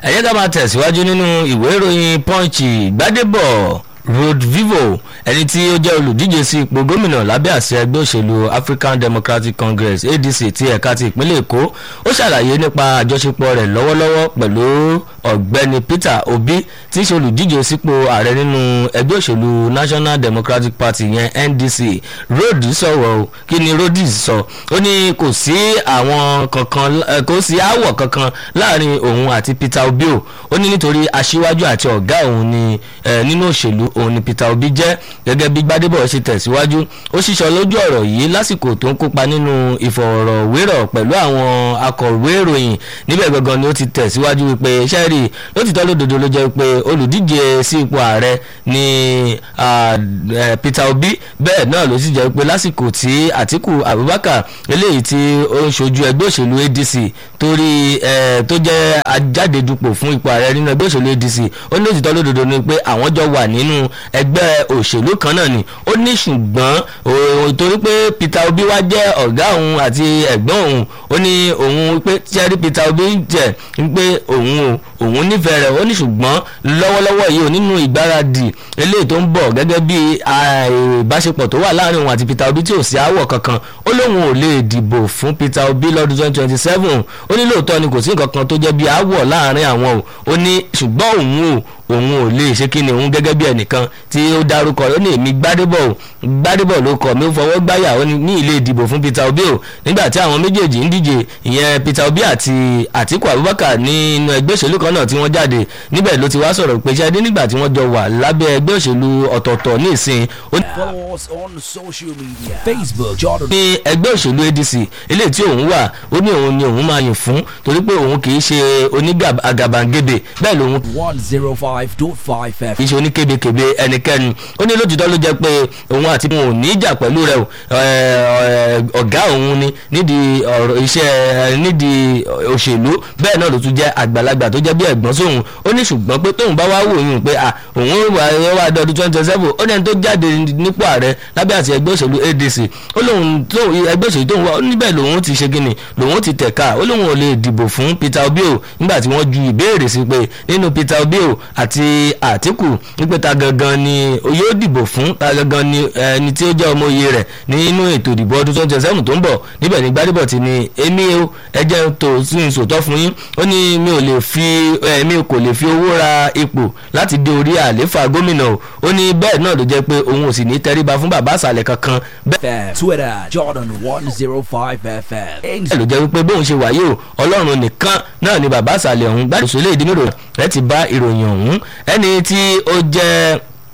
ẹ jẹ́ ká máa tẹ̀síwájú nínú ìwé ìròyìn punch gbadebo road vivo ẹni tí ó jẹ́ olùdíje sí ipò gómìnà lábẹ́ àṣẹ ẹgbẹ́ òṣèlú african democratic congress adc ti ẹ̀ka ti ìpínlẹ̀ èkó ó ṣàlàyé nípa àjọṣepọ̀ rẹ̀ lọ́wọ́lọ́wọ́ pẹ̀lú ọ̀gbẹ́ni peter obi tí í ṣe olùdíje sípò ààrẹ nínú ẹgbẹ́ òṣèlú national democratic party yẹn ndc road sọ̀rọ̀ o kí ni rhodes sọ ó ní kò sí àwọn kankan kò sí aáwọ̀ kankan láàrin òun àti peter obi o ó ní nítorí aṣíwájú àti ọ̀gá òun ni nínú òṣèlú òun ni peter obi jẹ́ gẹ́gẹ́ bí gbadebo ṣe tẹ̀síwájú ó ṣiṣọ́ lójú ọ̀rọ̀ yìí lásìkò tó ń kópa nínú ìfọ̀rọ̀wérọ̀ pẹ̀lú àwọn akọ̀wé ìròyìn níbẹ̀ gangan ni ó ti tẹ̀síwájú wípé sẹ́ẹ̀rì lótìtọ́ lódodo ló jẹ́ pé olùdíje sí ipò ààrẹ ni peter obi bẹ́ẹ̀ náà ló sì jẹ́ pé lásìkò tí àtiku abubakar eléyìí tí ó ń ṣojú ẹgbẹ́ òṣèlú adc torí tó jẹ́ ajáde dupò fún ipò ààrẹ nínú ẹgbẹ́ òṣèlú adc ó ní lótìtọ́ lódodo ni pé àwọn jọ wà nínú ẹgbẹ́ òṣèlú kan náà ni ó ní ṣùgbọ́n torí pé peter obi wá jẹ́ ọ̀gá òun àti ẹ̀gbọ́n òun ó ní òun pé sẹ́rí peter obi jẹ́ pé òun o òun nífẹ̀ẹ́ rẹ̀ ó ní ṣùgbọ́n lọ́wọ́lọ́wọ́ yìí ò nínú ìgbáradì eléyìí tó ń bọ̀ gẹ́gẹ́ bí ìbáṣepọ̀ tó wà láàrin òun àti peter obi tí ò sí àwọ̀ kankan ó lóun ò lè dìbò fún peter obi lọ́dún twenty twenty seven ó ní lóòótọ́ ni kò sí nǹkan kan tó jẹ́ bí àwọ̀ láàrin àwọn o ó ní ṣùgbọ́n òun ò òun ò lè ṣe kí ni òun gẹ́gẹ́ bí ẹnìkan tí ó dárúkọ ó ní èmi gbádébọ̀ o gbádébọ̀ ló kọ̀ mí ó fọwọ́ gbáyà ó ní ilé ìdìbò fún peter obi o nígbà tí àwọn méjèèjì ń díje ìyẹn peter obi àti àtiku abubakar nínú ẹgbẹ́ òṣèlú kan náà tí wọ́n jáde níbẹ̀ ló ti wá sọ̀rọ̀ pé ṣáde nígbà tí wọ́n jọ wà lábẹ́ ẹgbẹ́ òṣèlú ọ̀tọ̀ọ̀tọ̀ ní ìsìn. Follow us on social media Facebook Jordan. ní ẹgbẹ́ òṣèlú adc eléyìí tí òun wà ó ní òun ni òun máa yìn fún torí pé òun kì í ṣe onígàbàgebè bẹ́ẹ̀ lòun one zero five dot five kì FM. í ṣe oníkebekebe ẹnikẹ́ni ó ní lójútọ́ ló jẹ́ pé òun àti òun ò ní ìjà pẹ̀lú rẹ̀ o ẹ̀, ọ̀gá òun ni nídìí ọ̀rọ̀ iṣẹ́ nídìí òṣèlú bẹ́ẹ̀ náà ló tún jẹ́ àgbàlagbà tó jẹ́ bí ẹ̀gbọ́n sóhun ó ní ṣùgbọ́n pé tóun bá wá wò yún pé à òun wà wá dọdún twenty twenty seven ó ní ẹni tó jáde nípò ààrẹ lábẹ́ àti ẹgbẹ́ òṣèlú adc ó lóun tó ẹgbẹ́ òṣèlú tóun wá ó níbẹ̀ lòun ti ṣe gíní lòun ti tẹ̀ka ó lóun ò lè dìbò fún peter obi o nígbà tí wọ́n ju ìbéèrè sí pé nínú peter obi o àti àtìkù wípé ta gangan ni yóò dìbò fún ta gangan ni ẹni tí ó jẹ́ ọmọ iye rẹ̀ nínú ètò ìdìbò ọdún twenty twenty seven tó ń bọ̀ níbẹ̀ ní gbádùbọ̀ ti ní èmi o ẹjẹ́ tó sí ń sòtọ́ fún yín ó ní mi ò lè fi mi kò lè fi owó ra ipò láti dé orí àléfà gómìnà o ó ní bẹ́ẹ̀ náà ló jẹ́ pé òun ò sì ní tẹríba fún bàbá àṣàlẹ̀ kankan bẹ́ẹ̀ FM. Twitter Jordan one zero five FM. bẹ́ẹ̀ ló jẹ́ wípé bóun ṣe wáyé o ọlọ́run nìkan náà ni bàbá àṣàlẹ̀ ọ̀hún gbàdúrà ilé ìdímọ̀rò rẹ̀ ti bá ìròyìn ọ̀hún ẹni tí ó jẹ́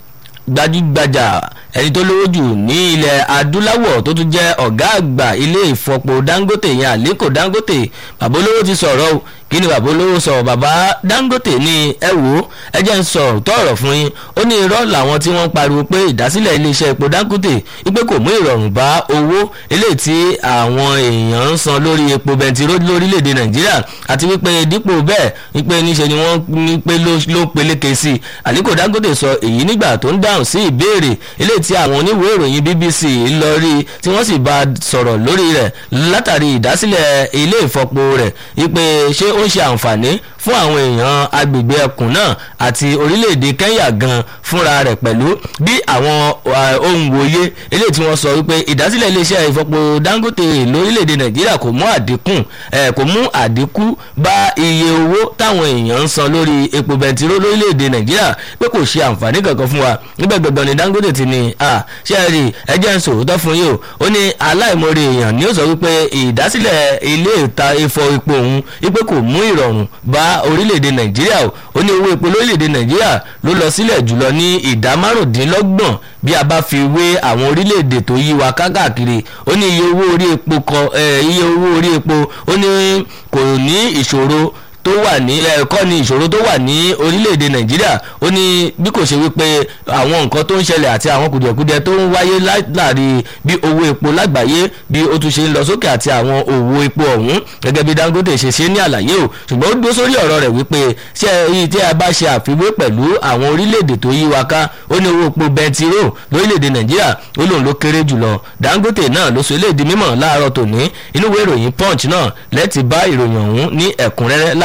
gbajúgbajà ẹni tó lówó jù ní ilẹ̀ adúláwọ̀ tó tún jẹ́ ọ̀gá àgbà ilé ìfọpo dangote yẹn àlékò dangote bàbá olówó ti sọ̀rọ̀ o kí ni bàbá olówó sọ bàbá dangote ní ẹ wò ó ẹ jẹ́ ń sọ tọ̀rọ̀ fún yín ó ní irọ́ làwọn tí wọ́n pariwo pé ìdásílẹ̀ iléeṣẹ́ epo dangote wípé kò mú ìrọ̀rùn bá owó eléyìí tí àwọn èèyàn ń san lórí epo bẹntiró lórílẹ̀‐èdè nàìjíríà àti wípé dípò bẹ́ẹ̀ wípé níṣe ni wọ́n ní pé ló ló peléke sí i àlékò dangote sọ èyí nígbà tó ń dáhùn sí ìbéèrè eléyìí tí àwọn oníwèé ìròyìn bbc lọ rí tí wọ́n sì bá a sọ̀rọ̀ lórí rẹ̀ látàrí ìdásílẹ̀ ilé ìfọpo rẹ̀ wípé ṣé ó ń ṣe àǹfààní fún àwọn èèyàn agbègbè ẹkùn náà àti orílẹ̀-èdè kenya gan fúnra rẹ̀ pẹ̀lú bí àwọn uh, ohun wòye eléyìí tí wọ́n sọ wípé ìdásílẹ̀ iléeṣẹ́ ìfọpo dangote lórílẹ̀-èdè nàìjíríà kò mú àdínkù eh, kò mú àdínkù bá iye owó táwọn èèyàn ń san lórí epo bẹntiró lórílẹ̀-èdè nàìjíríà pé kò ṣe àǹfààní kankan fún wa níbẹ̀ gbọ̀ngàn ni dangote ti ní à ṣe é rí ẹjẹ́ ń sòótọ́ fún yìí o ó ní aláìmoore èèyàn ni ó sọ wípé ìdásílẹ̀ ilé ìta ifọ epo òun wípé kò mú ìrọ̀rùn bá orílẹ̀-èdè nàìjíríà o ó ní owó epo lórílẹ̀-èdè nàìjíríà ló lọ sílẹ̀ jùlọ ní ìdá márùndínlọ́gbọ̀n bí a bá fi wé àwọn orílẹ̀-èdè tó yí wa kákàkiri ó ní iye owó orí epo kan iye owó orí epo ó ní kò ní ìṣòro tó wà ní ẹ̀kọ́ ni ìṣòro tó wà ní orílẹ̀-èdè nàìjíríà ó ní bí kò ṣe wípé àwọn nǹkan tó ń ṣẹlẹ̀ àti àwọn kùdìẹ̀kudiẹ tó ń wáyé láàrin bí owó epo lágbàáyé bí ó tún ṣe ń lọ sókè àti àwọn òwò epo ọ̀hún gẹ́gẹ́ bí dangote ṣe ṣe ní àlàyé o ṣùgbọ́n ó dúró sórí ọ̀rọ̀ rẹ̀ wípé ṣé èyí tí a bá ṣe àfiwé pẹ̀lú àwọn orílẹ̀-èdè tó yí wa ká ó ní owó epo bẹntiró lórílẹ̀-èdè nàìjíríà ó lóun ló kéré jùlọ dangote náà ló sọ eléyìí di mímọ̀ láàárọ̀ tòní inú ìwé ìròyìn punch náà lẹ́ẹ̀tì bá ìròyìn ọ̀hún ní ẹ̀kúnrẹ́rẹ́ láàárọ̀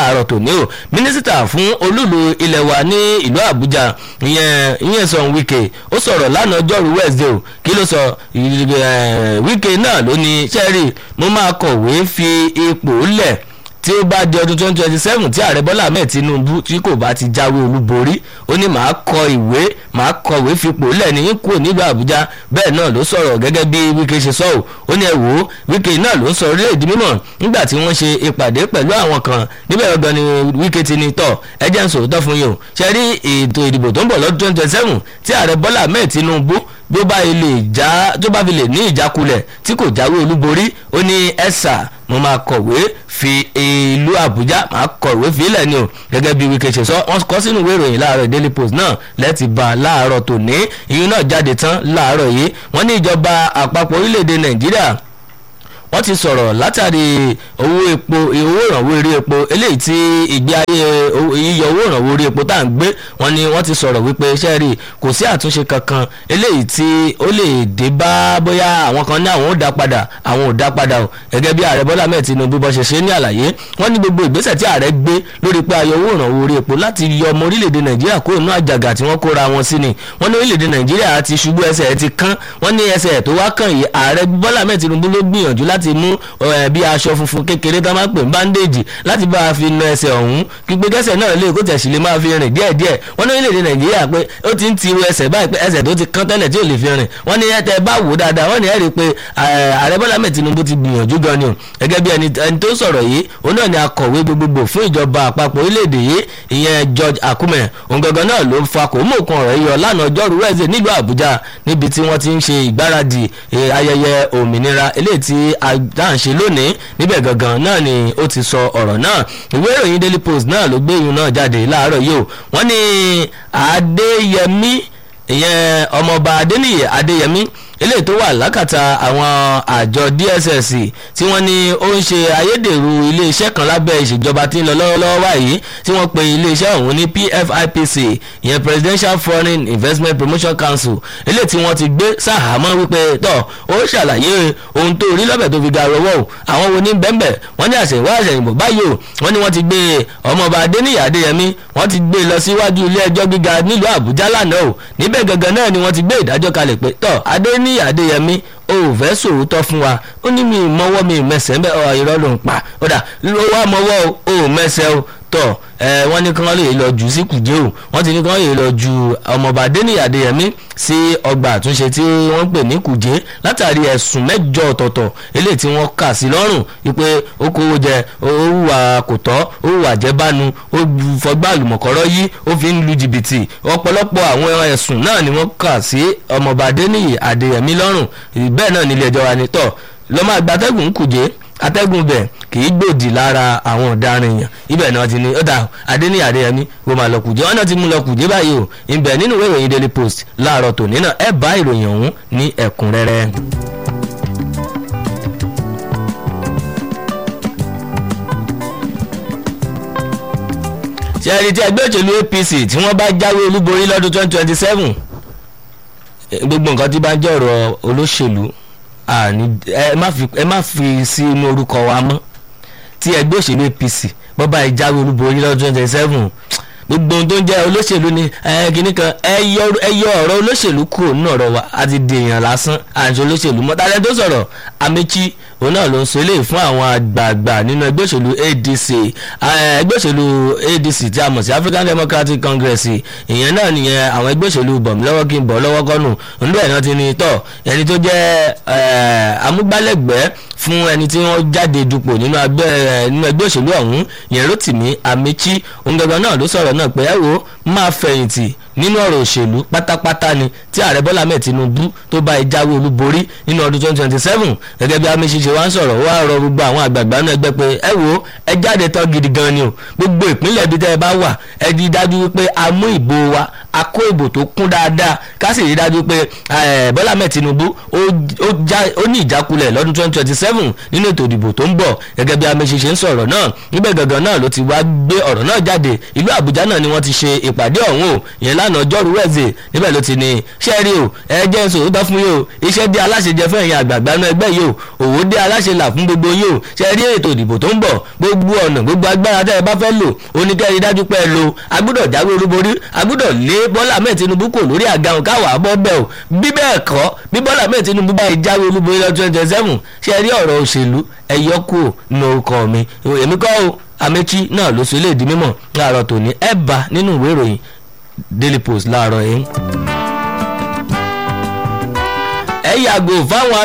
láàárọ̀ tòní o mínísítà fún olúlu ilẹ̀ wa ní ìlú àbújá ìyẹn ìyẹn sọ wíkẹ́ ó sọ̀rọ̀ lánàá ọjọ́rú wednesday o kí ló sọ wíkẹ́ náà ló ní sẹ́rí mo máa kọ̀wé fi ipò lẹ̀ tí ó bá di ọdún twenty twenty seven tí ààrẹ bọ́lá ahmed tinubu tí kò bá ti jáwé olúborí ó ní màá kọ ìwé màá kọ̀wé fipò lẹ́ni kúrò nílùú àbújá bẹ́ẹ̀ náà ló sọ̀rọ̀ gẹ́gẹ́ bí wíkẹ́ ṣe sọ ọ́ ó ní ẹ wò ó wíkẹ́ náà ló ń sọ orílẹ̀-èdè mímọ̀ nígbà tí wọ́n ṣe ìpàdé pẹ̀lú àwọn kan níbẹ̀ ọgbọ́n ni wíkẹ́ ti ní tọ̀ ẹ jẹ́ ń sòótọ́ fún yín o ṣe rí ètò ìdìbò tó ń bọ̀ lọ́dún twenty twenty seven tí ààrẹ bọ́lá ahmed tinubu bí ó bá lè já tó bá fi lè ní ìjákulẹ̀ tí kò jáwé olúborí ó ní ẹ̀sà mo máa kọ̀wé fi ìlú àbújá máa kọ̀wé fílẹ̀ ni o gẹ́gẹ́ bí wíkẹ́ ṣe sọ wọ́n kọ́ sínú ìwé ìròyìn láàárọ̀ daily post náà lẹ́ẹ̀tì bá láàárọ̀ tòní ìyún náà jáde tán láàárọ̀ yìí wọ́n ní ìjọba àpapọ̀ orílẹ̀-èdè nàìjíríà wọ́n ti sọ̀rọ̀ látàrí owó epo owó ìrànwọ́ eré epo eléyìí tí ìgbé ayé yíyọ owó ìrànwọ́ eré epo tá à ń gbé wọ́n ní wọ́n ti sọ̀rọ̀ wípé iṣẹ́ rí kò sí àtúnṣe kankan eléyìí tí ó lè dé bá bóyá àwọn kan ní àwọn ò dá padà àwọn ò dá padà o gẹ́gẹ́ bí ààrẹ bọ́lá mẹ́ẹ̀ tinubu bọ́ ṣe ṣe ní àlàyé wọ́n ní gbogbo ìgbésẹ̀ tí ààrẹ gbé lórí pé ayọ owó ìrànwọ́ orí epo láti yọ ọmọ orílẹ̀-èdè nàìjíríà kúrò nínú àjàgà tí wọ́n kóra wọn sí ni wọ́n ní orílẹ̀-èdè nàìjíríà ti ṣubú ẹsẹ̀ ẹ̀ ti kán wọ́n ní ẹsẹ̀ tó wá kàn yìí ààrẹ bọ́lá mẹ́ẹ̀ tinubu ló gbìyànjú láti mú bí aṣọ funfun kékeré tó máa ń pè ní bandage láti bá a fi na ẹsẹ̀ ọ̀hún gbígbé kẹsẹ̀ náà lè kó tẹ̀sí lè máa fi rìn díẹ̀díẹ̀ wọ́n ní orílẹ̀-èdè nàìjíríà pé ó ti ń ti ru ẹsẹ̀ báyìí pé ẹsẹ̀ tó ti kán tẹ́lẹ̀ tí ò lè fi rìn wọ́n ní ẹ̀tẹ̀ bá wò dáadáa wọ́n ní ẹ̀rí pé ààrẹ bọ́lá mẹ́ẹ̀ tinubu ti gbìyànjú gan ni o gẹ́gẹ́ bí ẹni tó sọ̀rọ̀ yìí òun náà ni akọ̀wé gbogbogbò fún ìjọba àpapọ̀ orílẹ̀-èdè yìí ìyẹn george akume òun gangan náà ló fa kò mú òkun ọ̀rọ̀ yọ lánàá ọjọ́rú wẹ́ẹ̀sì nílùú àbújá níbi tí wọ́n ti ń ṣe ìgbáradì ayẹyẹ òmìnira eléyìí tí a ń ṣe lónìí níbẹ̀ gangan náà ni ó ti sọ ọ̀rọ̀ náà ìwé ìròyìn daily post náà ló gbé ìyún náà jáde láàárọ̀ yìí o wọ́n ní adéyẹmí ìyẹn ọmọọba adéníyè adéyẹmí eléyìí tó wà lákàtà àwọn àjọ dss tí wọ́n ní ó ń ṣe ayédèrú iléeṣẹ́ kan lábẹ́ ìṣèjọba tí ń lọ lọ́wọ́lọ́wọ́ báyìí tí wọ́n pe iléeṣẹ́ ọ̀hún ní pfipc ìyẹn presidential foreign investment promotion council eléyìí tí wọ́n ti gbé sàhámọ́ wípé tọ́ ó ṣàlàyé ohun tó rí lọ́bẹ̀ tó fi ga rọwọ́ o àwọn wo ní bẹ́ńbẹ́ wọ́n ní àṣẹ̀wá àṣẹ̀yìnbó báyìí o wọ́n ní wọ́n ti gbé ọmọọba adéníyà adéyẹmí wọ́n ti gbé lọ síwájú ilé ẹjọ́ gíga nílùú àbújá lánàá o níbẹ̀ gangan náà ni wọ́n ti gbé ìdájọ́ kalẹ̀ pé tọ́ adéní ní adéyẹmí o ò fẹ́ sòótọ́ fún wa ó ní mi mọ́wọ́ mi mẹsẹ̀ ń bẹ́ ọ irọ́ ló ń pa ó dà ló wá mọ́wọ́ o ò mẹsẹ̀ o tọ̀ ẹ wọ́n ní kí wọ́n lè lọ jù sí kùjẹ́ o wọ́n ti ní kí wọ́n lè lọ ju ọmọọba adéníyà adéyẹmí sí ọgbà àtúnṣe tí wọ́n pè ní kùjẹ́ látàrí ẹ̀sùn mẹ́jọ ọ̀tọ̀ọ̀tọ̀ eléyìí tí wọ́n kà sí lọ́rùn wípé ó kówó jẹ ó hùwà kò tọ́ ó hùwà jẹ́bánu ó fọgbà àlùmọ̀kọ́rọ́ yí ó fi ń lu jìbìtì ọ̀pọ̀lọpọ̀ àwọn ẹ̀sùn náà ni wọ́n kà sí ọmọọba adéníyì adéyẹmí lọ́rùn bẹ́ẹ̀ náà nílé ẹjọ́ wa ní tọ̀ lọ́mọ àgbàtẹ́gùn kùjẹ́ atẹ́gùn bẹ̀ kì í gbòdì lára àwọn ọ̀daràn èèyàn ibẹ̀ náà ti ní ó dà adéníyì adéyẹmí wo máa lọ kùjẹ́ wọn náà ti mú lọ kùjẹ́ báyìí o ibẹ̀ nínú ìwé ìròyìn daily post láàárọ̀ tòní náà ẹ bá ìròyìn ọ̀hún ní ẹ̀kúnrẹ́rẹ́. ṣe ẹni tí ẹgbẹ́ òṣèlú apc tí wọ́n bá jáwé olúborí lọ́dún twenty twenty seven gbogbo nǹkan tí bá ń jẹ́ ọ̀rọ̀ olóṣèlú ẹ má fi sí inú orúkọ wa mọ́ tí ẹgbẹ́ òṣèlú apc bọ́ bá jáwé olúborí lọ́dún twenty twenty seven gbogbo ohun tó ń jẹ́ olóṣèlú ni kìnnì kan ẹ yọ ọ̀rọ̀ olóṣèlú kúrò nínú ọ̀rọ̀ wa àti dèèyàn lásán àti olóṣèlú mọ́tàlẹ́ tó sọ̀rọ̀ amechi òun náà ló ń sọ eléyìí fún àwọn àgbààgbà nínú ẹgbẹ́ òṣèlú adc ẹgbẹ́ òṣèlú adc tí a mọ̀ sí african democratic congress ìyẹn náà nìyẹn àwọn ẹgbẹ́ òṣèlú bọ̀mí lọ́wọ́ kí n bọ̀ lọ́wọ́ kọ́nù níbẹ̀ náà ti ní tọ̀ ẹni tó jẹ́ amúgbálẹ́gbẹ̀ẹ́ fún ẹni tí wọ́n jáde dupò nínú ẹgbẹ́ òṣèlú ọ̀hún yẹn rotimi amechi òun gangan náà ló sọ̀rọ̀ náà pé ẹ wo máa fẹ̀yìntì nínú ọ̀rọ̀ òṣèlú pátápátá ni tí ààrẹ bọ́lá mẹ́ẹ̀ tinubu tó bá ẹ jáwé olúborí nínú ọdún twenty twenty seven gẹ́gẹ́ bí amechi ṣe wá ń sọ̀rọ̀ wá rọ gbogbo àwọn àgbààgbà náà ẹgbẹ́ pé ẹ wo ẹ jáde tán gidi gan ni o gbogbo ìpínlẹ̀ ibi tẹ́ ẹ bá wà ẹ di dájú wípé a mú ìbò wa a kó ìbò tó kún dáadáa ká sì rí dájú pé bọ́lá mẹ́ẹ̀ tinubu ó ní ìjákulẹ̀ lọ́dún twenty twenty seven nínú ètò ìdìbò tó ń bọ̀ gẹ́gẹ́ bí amechi ṣe ń sọ̀rọ̀ náà níbẹ̀ gangan náà ló ti wá gbé ọ̀rọ̀ náà jáde ìlú àbújá náà ni wọ́n ti ṣe ìpàdé ọ̀hún o yẹn lánàá lánàá ọjọ́rú wẹ̀zẹ̀ níbẹ̀ ló ti ní ṣẹ́ẹ̀rì o ẹ jẹ́ sòótọ́ fún yìí o iṣẹ́ dé aláṣẹ jẹ fún ẹ̀yin àgbààgbà náà ẹgbẹ́ yìí o òwò dé aláṣẹ là fún gbogbo yìí o ṣẹ́ẹ̀rì ètò ìdìbò tó ń bọ̀ gbogbo ọ̀nà gbogbo agbára tẹ́ ẹ bá fẹ́ lò oníkẹ́rì dájú pé ẹ lo agbúdọ̀ jáwé olúborí agbúdọ̀ lé bọ́lá ahmed tinubu kò lórí àga òun káwà bọ́ bẹ́ẹ̀ o bí bẹ́ẹ̀ kọ́ bí bọ́lá ahmed tinubu bá jáwé olúborí lọ twenty seven ṣẹ́ẹ̀rì ọ̀rọ̀ òṣèlú ẹ̀yọ́kù nù ọkọ̀ mi èmi kọ́ o amechi náà ló sọ ilé ìdí mímọ̀ láàárọ̀ tòní ẹ̀ bá nínú ìwé ìròyìn daily post láàárọ̀ yìí ẹ yàgò fáwọn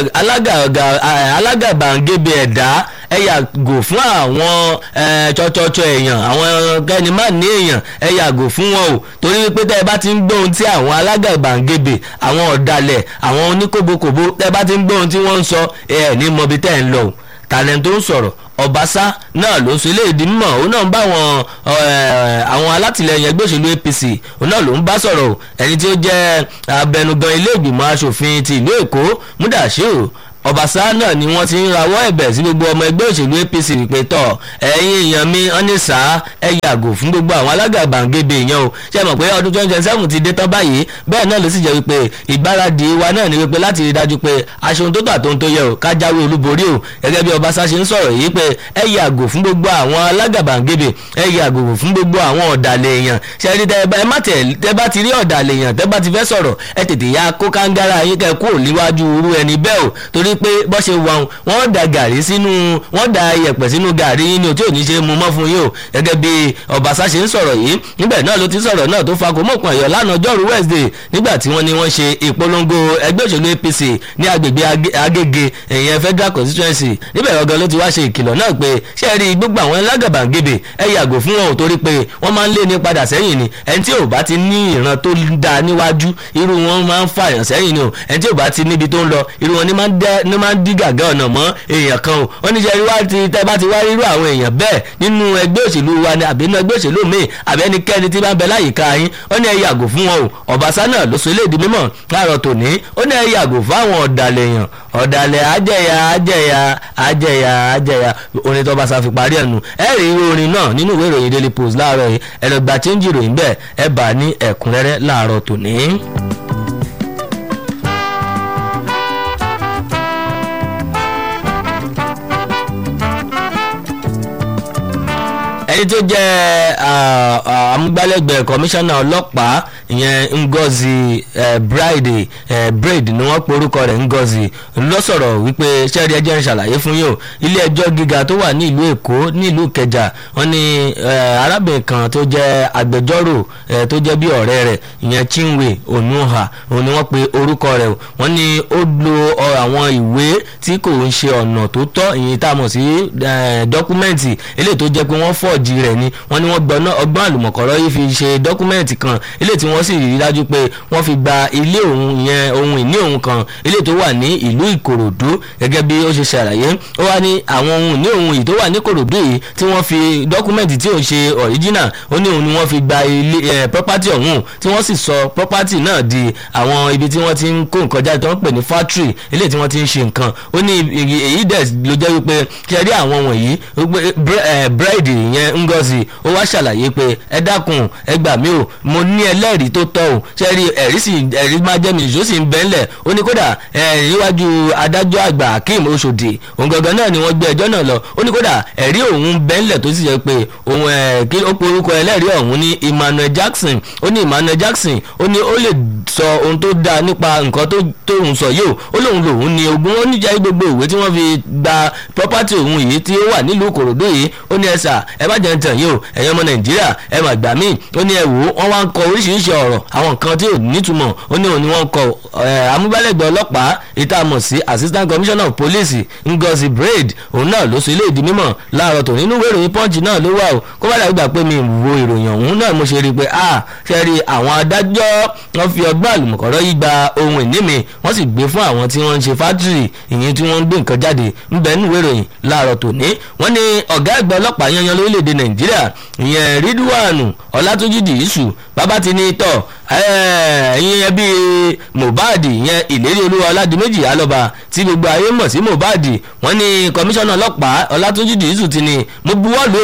alágàbàǹgebè ẹ̀dá ẹ yàgò fún àwọn tsọtsọtsọ èèyàn àwọn kẹ́ni má ní èèyàn ẹ yàgò fún wọn o torí wípé tẹ́ ẹ bá ti ń gbóhun tí àwọn alágàbàǹgebè àwọn ọ̀dàlẹ̀ àwọn oníkóbókòbó tẹ́ ẹ bá ti ń gbóhun tí wọ́n ń sọ ẹ ní mọbi tẹ́ ẹ ń lọ o tàlẹ́ tó ń sọ̀rọ̀ ọbaṣá náà ló ṣe léèdì mímọ̀ òun náà ń bá àwọn àwọn alátìlẹyìn ẹgbẹ́ òṣèlú apc òun náà ló ń bá sọ̀rọ̀ ẹni tí ó jẹ́ abẹnugan ilé ìgbìmọ̀ asòfin ti ìlú èkó múdàṣíù ọbaṣá náà ni wọ́n ti ń rawọ́ ẹ̀bẹ̀ sí gbogbo ọmọ ẹgbẹ́ òṣèlú apc wípé tọ̀ ẹ̀yin èèyàn mi ọ́nìṣà ẹ yàgò fún gbogbo àwọn alágàbàǹgebè èèyàn o ṣe mọ̀ pé ọdún twenty twenty seven ti dé tán báyìí bẹ́ẹ̀ náà ló sì jẹ́ wípé ìgbáradì wa náà ni wípé láti rí dájú pé aṣohun tó tà tó ń tó yẹ o ká jáwé olúborí o gẹ́gẹ́ bí ọbaṣá ṣe ń sọ̀rọ̀ yìí pé ẹ yàgò fún gbogbo àwọn alágàbàǹgebè ẹ yàgò fún gbogbo àwọn ọ̀dàlẹ̀ èèyàn ṣe rí tẹ bá tẹ bá ti rí ọ̀dàlẹ̀ èèyàn tẹ bá ti fẹ́ sọ̀rọ̀ ẹ tètè ya kó kángárá yín kẹ kúrò níwájú irú ẹni bẹ́ẹ̀ o torí pé bọ́ ṣe wà wọ́n da gàrí sínú wọ́n da iyẹ̀pẹ̀ sínú gàrí yín ni o tí ò ní ṣe mu mọ́ fún yín o gẹ́gẹ́ bí ọbaṣá ṣe ń sọ̀rọ̀ yìí níbẹ̀ náà ló ti sọ̀rọ̀ náà tó fa kòmọ̀kan ẹ̀yọ́ lánàá ọjọ́rú wednesday nígbà tí wọ́n ní wọ́n ṣe ìpolongo ẹgbẹ́ òṣèlú apc ní agbègbè agége ìyẹn federal constituency níbẹ̀ ọ̀gán ló ti wá ṣe ìkìlọ̀ náà pé ṣé ẹ rí gbogbo àwọn lágàbàǹgebè ẹ yàgò fún wọn ò torí pé wọ́n máa ń lé ní padà sẹ́yìn ni ẹni tí ò bá ti ní ìran tó da níwájú irú wọn máa ń fàyàn sẹ́yìn ni o ẹni tí ò bá ti níbi tó ń lọ irú wọn ní máa ń dí gàgá ọ̀nà mọ́ èèyàn kan o wọ́n ní sẹ́rí wá ti tẹ́ bá ti wá irú àwọn èèyàn bẹ́ẹ̀ nínú ẹgbẹ́ òṣèlú wa ni àbí nínú ẹgbẹ́ òṣèlú míì àbí ẹnikẹ́ni tí bá ń bẹ láyìíká yín wọ́n ní ẹ yàgò fún wọn o ọ̀básá náà ló sọ eléèdè mímọ̀ láàárọ̀ tòní ó ní ẹ yàgò fún àwọn ọ̀dàlẹ̀ èèyàn ọ̀dàlẹ̀ àjẹyà àjẹyà àjẹyà àjẹyà orin tó bá sa fi parí ẹnu ẹ rí irú orin náà nínú ìwé ìròyìn daily post láàárọ̀ yìí ẹ lọ gba change ìròyìn bẹ́ẹ̀ ẹ bá ní ẹ̀kúnrẹ́rẹ́ láàárọ̀ tòní. ẹni tó jẹ́ amúgbálẹ́gbẹ̀ẹ́ kọmíṣánná ọlọ́pàá ìyẹn ngozi bride braid ni wọ́n pe orúkọ rẹ̀ ngozi ló sọ̀rọ̀ wípé sẹ́ẹ̀rì ẹjẹ́ ń ṣàlàyé fún yín o ilé ẹjọ́ gíga tó wà ní ìlú èkó ní ìlú ìkẹjà wọ́n ní arábìnrin kan tó jẹ́ agbẹjọ́rò tó jẹ́ bí ọ̀rẹ́ rẹ̀ ìyẹn chinwe onuha òun ni wọ́n pe orúkọ rẹ̀ wọ́n ní ó lo àwọn ìwé tí kò ń ṣe ọ̀nà tó tọ́ ìyẹn tá a mọ̀ sí dọ́kúmẹ́ǹtì eléyìí tó jẹ́ pé wọ́n fọ́ọ̀jì rẹ̀ ni wọ́n ní wọ́n gbọ́ná ọgbọ́n àlùmọ̀kọ́rọ́ yìí fi ṣe dọ́kúmẹ́ǹtì kan eléyìí tí wọ́n sì rí dájú pé wọ́n fi gba ilé òun ìyẹn ohun ìní òun kan eléyìí tó wà ní ìlú ìkòròdú gẹ́gẹ́ bí ó ṣe ṣàlàyé ó wá ní àwọn ohun ìní òun yìí tó wà ní ìkòròdú yìí tí wọ́n fi dọ́kúmẹ́ǹtì tí ò ṣe original ó ní òun ni wọ́n fi gba ilé ẹ̀ property ọ̀hún tí wọ́n sì sọ property náà di àwọn ibi tí wọ́n ti ń kó nǹkan jáde tó ń pè ní factory eléyìí tí wọ́n ti ń ṣe nǹkan ó ní èyí dẹ̀ ló jẹ́ wípé ṣe rí àwọn wọ̀nyí bride yẹn ngozi ó wá ṣàlàyé pé ẹ dákun ẹ gbà mí o mo ní ẹlẹ́rìí tó tọ́ o ṣe rí ẹ̀rí sì ẹ̀rí máa jẹ́ mi ìṣó sì ń bẹ́ ńlẹ̀ ó ní kódà níwájú adájọ́ àgbà akeem oṣòdì òun gangan náà ni wọ́n gbé ẹjọ́ náà lọ ó ní kódà ẹ̀rí òun bẹ́ ńlẹ̀ tó sì jẹ́ pé òun kí ó pe orúkọ ẹlẹ́rìí ọ̀hún ní emmanuel jackson ó ní emmanuel jackson ó ní ó lè sọ ohun tó dáa nípa nǹkan tó tóun sọ yìí o ó lóun lòun ní ogún ó níjà gbogbo ìwé tí wọ́n fi gba property òun yìí tí ó wà nílùú kòròdú yìí ó ní ẹ̀sà ẹ má jẹ́ ń tàn yìí o ẹ̀yin ọmọ nàìjíríà ẹ mà gbà mí ó ní ẹ wò ó wọ́n wá ń kọ oríṣiríṣi ọ̀rọ̀ àwọn nǹkan tí ò nítumọ̀ ó ní òun ni wọ́n kọ amúgbálẹ́gbẹ̀ẹ́ ọlọ́pàá ìta mọ̀ sí assistant commissioner of police ngozi braid òun náà ló sọ ilé ìdí mímọ̀ láàárọ̀ tó nínú ìwé ìròyìn punch náà ló wà o kó bá dàbí gbà pé mi wo ìròyìn ọ̀hún náà mo ṣe rí i pé a ṣe rí àwọn adájọ́ wọ́n fi ọgbọ́n àlùmọ̀kọ́rọ́ yí gba ohun ìní mi wọ́n sì gbé fún àwọn tí wọ́n ń ṣe fátìrì ìyẹn tí wọ́n ń gbé nǹkan jáde ń bẹ nínú ìwé ìròyìn láàárọ̀ tòní wọ́n ní ọ̀gá àgbà ọlọ́pàá yanyan lórílẹ̀‐èdè nàìjíríà ìyẹn ridwan ọlátúnjì dìísù bàbá ti ní tọ̀ ẹ̀yin ẹbí mohbad ìyẹn ìlérí olúwa ọládìméjì alọ́ba tí gbogbo ayé mọ̀ sí mohbad wọ́n ní kọmíṣánná ọlọ́pàá ọlátúnjì dìísù ti ní mo buwọ́lù o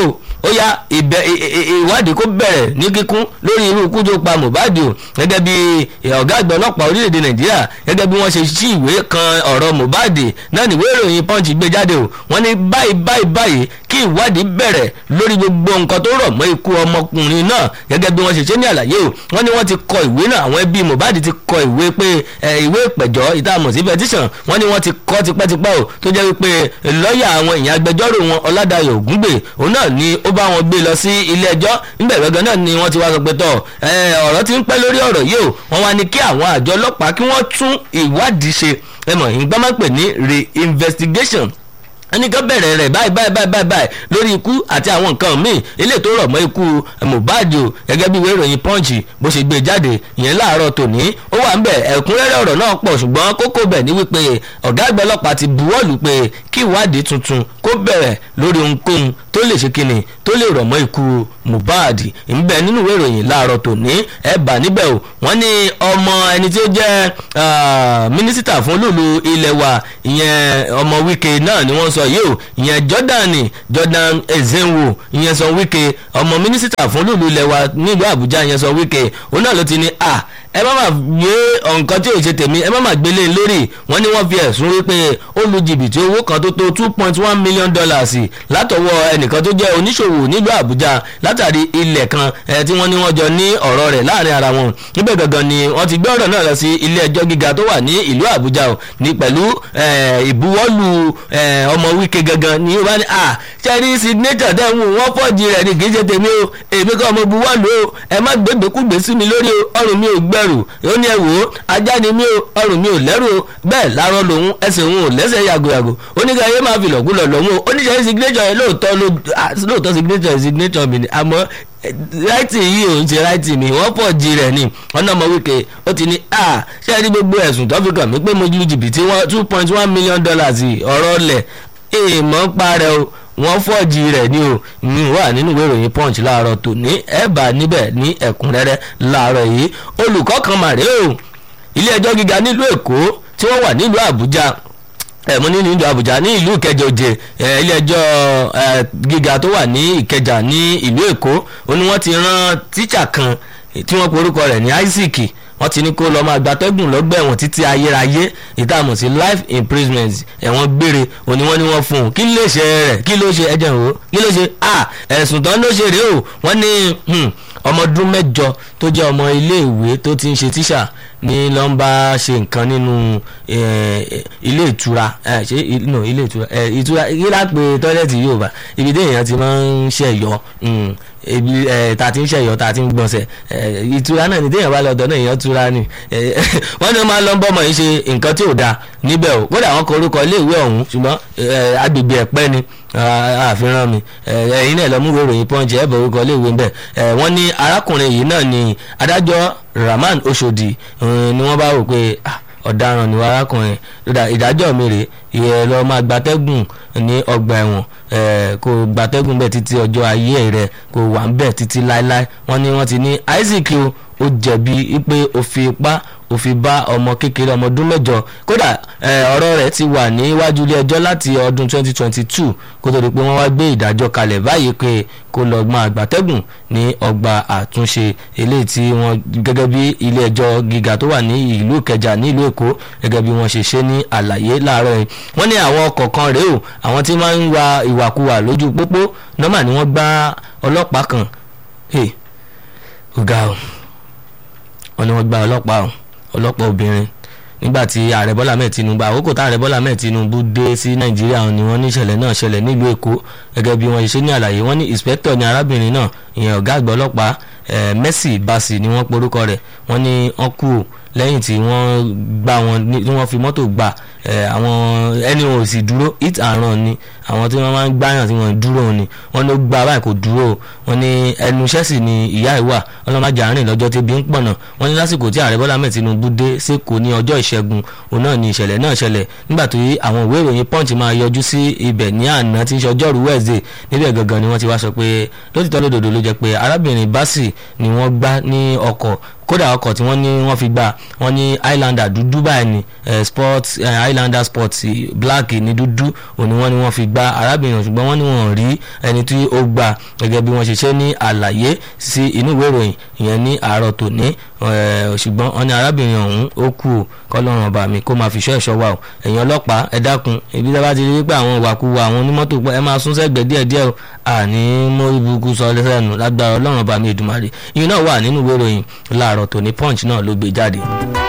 ó yá ìbẹ̀ ì- ì- ì- ìwádìí kó bẹ̀rẹ̀ ní kíkún lórí irú ikú tó pa Mohbad o gẹ́gẹ́ bí ọ̀gá àgbà ọlọ́pàá orílẹ̀-èdè Nàìjíríà gẹ́gẹ́ bí wọ́n ṣe ṣí ìwé kan ọ̀rọ̀ Mohbad náà níwé ìròyìn Punch gbé jáde o wọ́n ní báyìí báyìí báyìí kí ìwádìí bẹ̀rẹ̀ lórí gbogbo nǹkan tó rọ̀ mọ́ ikú ọmọkùnrin náà gẹ́gẹ́ bí wọ́n ṣe ṣe ní àlàyé o wọ́n ní wọ́n ti kọ ìwé náà àwọn ẹbí Mohbad ti kọ ìwé pé ẹ, ìwé ìpẹ̀jọ́ ìtààmú sí petition wọ́n ní wọ́n ti kọ tipẹ́tipẹ́ o tó jẹ́ wípé lọ́ọ̀yà àwọn èèyàn agbẹjọ́rò wọn Ọládàyọ̀ Ògúngbè òun náà ni ó bá wọn gbé lọ sí ilé ẹjọ́ níbẹ̀ gangan náà ni wọ́n ti wá sọ pé tọ̀ ẹ, ọ̀rọ̀ ti ń pẹ́ lórí ọ̀rọ̀ yìí o wọ́n wá ní kí àwọn àjọ ọlọ́pàá kí wọ́n tún ìwádìí ṣe ẹ mọ̀ ìgbà máa ń pè ní re-investigation ẹnìkan bẹ̀rẹ̀ rẹ̀ báyìí báyìí báyìí báyìí báyìí lórí ikú àti àwọn nǹkan míì ilé tó rọ̀ mọ́ ikú Mohbad o gẹ́gẹ́ bí ìwé ìròyìn Punch bó ṣe gbé jáde ìyẹn láàárọ̀ tòní ó wà ń bẹ̀ ẹ̀kúnrẹ́rẹ́ ọ̀rọ̀ náà pọ̀ ṣùgbọ́n kókó bẹ̀ ní wípé ọ̀gá àgbà ọlọ́pàá ti buwọ́lù pé kí ìwádìí tuntun kó bẹ̀rẹ̀ lórí ohunkóhun tó lè ṣe kíni tó lè rọ̀ mọ́ ikú Mohbad ìbẹ̀ nínú ìwé ìròyìn láàárọ̀ tòní ẹ̀ bà níbẹ̀ o wọ́n ní ọmọ ẹni tí ó jẹ́ ah, mínísítà fún olúùlú ilẹ̀ wa ìyẹn ọmọ Wike náà ni wọ́n sọ yìí o ìyẹn Jordan Jordan Ezenwo ìyẹn sọ Wike ọmọ mínísítà fún olúùlú ilẹ̀ wa nílùú Àbújá ìyẹn sọ Wike òun náà ló ti ní à ẹ má má gbé nǹkan tí ò ṣe tèmi ẹ má má gbélé lórí wọ́n ní wọ́n fi ẹ̀sùn wípé ó lu jìbìtì owó kan tó tó two point one million dollars látọwọ́ ẹnìkan tó jẹ́ oníṣòwò nílùú Àbújá látàrí ilẹ̀ kan ẹ tí wọ́n ní wọ́n jọ ní ọ̀rọ̀ rẹ̀ láàrin ara wọn níbẹ̀ gangan ni wọ́n ti gbé ọ̀rọ̀ náà lọ sí ilé ẹjọ́ gíga tó wà ní ìlú Àbújá o ní pẹ̀lú eh, ìbuwọ́lù eh, ọmọ Wike gangan ni ó bá ní à ṣẹ́rí signature tẹ̀ ń wò wọ́n fọ́ọ̀jì rẹ̀ ní kì í ṣe tèmi o èmi kọ́ ọmọ buwọ́lù o ẹ má gbégbékúgbé sí mi lórí o ọrùn mi ò gbẹrù ó ní ẹ wò ó ajá ni mi o ọrùn mi ò lẹ́rù o bẹ́ẹ̀ lárọ́ lòun ẹsẹ̀ òun ò lẹ́sẹ̀ yàgòyàgò oníkà yé máa fi lọ̀kúlọ̀ lọ́hùn o oníṣẹ́ signature yẹn lóòótọ́ ló- ah, lóòótọ́ signature signature mi ni àmọ́ ráìtì yìí ò ń ṣe ráìtì mi wọ́n pọ̀ jí rẹ̀ ni ọ̀nà ọmọ Wike ó ti ní a ṣé ẹ rí gbogbo ẹ̀sùn tó fi kàn mí pé mo lu jìbìtì wọn two point one million dollars ọ̀rọ̀ ọ̀lẹ̀ èèmọ̀ ń parẹ́ o wọ́n fọ́ọ̀jì rẹ̀ ni o ní wà nínú ìwé ìròyìn punch láàárọ̀ tòní ẹ̀ bá níbẹ̀ ní ẹ̀kúnrẹ́rẹ́ láàárọ̀ yìí olùkọ́ kan màrè o ilé ẹjọ́ gíga nílùú Èkó tí wọ́n wà nílùú Àbújá ẹ̀mú ní ìlú Àbújá ní ìlú Ìkẹjà òjè ilé ẹjọ́ eh, gíga tó wà ní Ìkẹjà ní ìlú Èkó ó ní wọ́n ti rán tíṣà kan tí wọ́n porúkọ rẹ̀ ní Isaac wọ́n ti ní kó lọ́ọ́ máa gbatẹ́gùn lọ́gbà ẹ̀wọ̀n títí ayérayé ìtààmú sí life imprisonment ẹ̀wọ̀n gbére òní wọ́n ní wọ́n fún un kí ló ṣe rẹ̀ kí ló ṣe ẹ̀jẹ̀ o kí ló ṣe à ẹ̀sùn tán ló ṣe rèé o wọ́n ní hmm, ọmọ ọdún mẹ́jọ tó jẹ́ ọmọ iléèwé tó ti ń ṣe tíṣà ní ló ń bá ṣe nǹkan nínú eh, ilé ìtura eh, ṣé i- no ilé ìtura eh, ìtura kí láà pé tọ́lẹ́tì yóò bá ibi téèyàn ti máa ń ṣẹ̀yọ́ mm, ibi eh, ta ti ń ṣẹ̀yọ́ ta ti ń gbọ̀nsẹ̀ eh, ìtura náà ni téèyàn bá lọ́dọ̀ náà èèyàn tura ni eh, wọ́n ní wọ́n máa ń lọ bọ́mọ yìí ṣe nǹkan tí ò dáa níbẹ̀ o kódà wọ́n kọ orúkọ iléèwé ọ̀hún ṣùgbọ́n eh, agbègbè ẹ̀pẹ́ ni ah, àfihàn mi eh, ẹ̀yin náà lọ mú ìwé ìròyìn pọ́ǹchì ẹ̀ bọ̀ orúkọ iléèwé ń bẹ̀ eh, wọ́n ní arákùnrin yìí náà ni adájọ́ Rahman Oshodi eh, ni wọ́n bá wò pé ah, ọ̀daràn ni arákùnrin lódà ìdájọ́ mi rèé ìyẹn lọ máa gbatẹ́gùn ní ọgbà ẹ̀wọ̀n eh, kó gbatẹ́gùn bẹ́ẹ̀ títí ọjọ́ ayé rẹ̀ kó wà ń bẹ̀ títí láéláé wọ́n ní wọ́n ti ní Isaac o ó jẹ̀bi pé ó fi ipá ó fi bá ọmọ kékeré ọmọ ọdún mẹ́jọ kódà eh, ọ̀rọ̀ rẹ̀ ti wà níwájú ilé ẹjọ́ láti ọdún 2022 kó tó di pé wọ́n wá gbé ìdájọ́ kalẹ̀ báyìí pé kó lọ máa gbàtẹ́gùn ní ọgbà àtúnṣe eléyìí tí wọ́n gẹ́gẹ́ bí ilé ẹjọ́ gíga tó wà ní ìlú Ìkẹjà ní ìlú Èkó gẹ́gẹ́ bí wọ́n ṣe ṣe ní àlàyé láàárọ̀ yìí wọ́n ní àwọn ọkọ̀ kan rèé o àwọn tí máa ń wa ìwàkuwà lójú pópó nọ́mà ni wọ́n gbá ọlọ́pàá kan Hey, ó ga o wọ́n ní wọ́n gba ọlọ́pàá o ọlọ́pàá obìnrin nígbà tí ààrẹ bọ́lá mẹ́ẹ̀ tinubu àkókò tá ààrẹ bọ́lá mẹ́ẹ̀ tinubu dé sí nàìjíríà ni wọ́n ní ìṣẹ̀lẹ̀ náà ṣẹlẹ̀ nílùú èkó gẹ́gẹ́ bí wọ́n ṣe ní àlàyé wọ́n ní inspector ní arábìnrin náà ìyẹn ọ̀gá àgbà ọlọ́pàá eh, mercy basi ni wọ́n porúkọ rẹ̀ wọ́n ní wọ́n kú o lẹ́yìn tí wọ́n gbá wọn ní- tí wọ́n fi mọ́tò gbà eh, àwọn ẹni wọn ò sì dúró hit and run ni àwọn tí wọ́n máa ń gbáyàn tí wọ́n dúró ni wọ́n ló gba báyìí kò dúró o wọ́n ní ẹnu iṣẹ́ sì ni ìyá ìwà ọlọ́mọdé àárín lọ́jọ́ tẹ́bi ń pọ̀nà wọ́n ní lásìkò tí ààrẹ bọ́lá mẹ́ẹ̀ tinubu dé sẹ́kọ̀ọ́ ní ọjọ́ ìṣẹ́gun òun náà ni ìṣẹ̀lẹ̀ náà ṣẹlẹ̀ nígbà tó yí àwọn ìwé ìròyìn punch máa yọjú sí ibẹ̀ ní àná tí ń ṣe ọjọ́rú wednesday níbẹ̀ gangan ni wọ́n ti wá sọ pé lótìtọ́ lódodo ló jẹ́ pé arábìnrin basi ni wọ́n gbá ní ọkọ̀ kódà ọkọ̀ tí wọ́n ní wọ́n fi gbà wọ́n ní highlander dúdú báyìí ni eh, sport eh, highlander sport black ní dúdú òní wọ́n ní wọ́n fi gbà arábìnrin ṣùgbọ́n wọ́n ní wọ́n rí ẹni tí ó gbà gẹ́gẹ́ bí wọ́n ṣe ṣe ní àlàyé sí inú ìwé ìròyìn ìyẹn ní àárọ̀ tòní ṣùgbọ́n wọ́n ní arábìnrin ọ̀hún ó kú o kọ́lọ́run ọba mi kó máa fi ṣọ́ ẹ̀ṣọ́ wa o ẹ̀yin ọlọ́pàá ẹ dákun ibi tí a bá ti rí pé àwọn ìwàkuwà àwọn onímọ́tò ẹ máa sún sẹ́gbẹ̀ẹ́ díẹ̀díẹ̀ o àní mú ibùkún sọ lẹ́sẹ̀nù lágbára ọlọ́run ọba mi Èdùmàrè ìyẹn náà wà nínú ìwé ìròyìn láàárọ̀ tòní punch náà ló gbé jáde.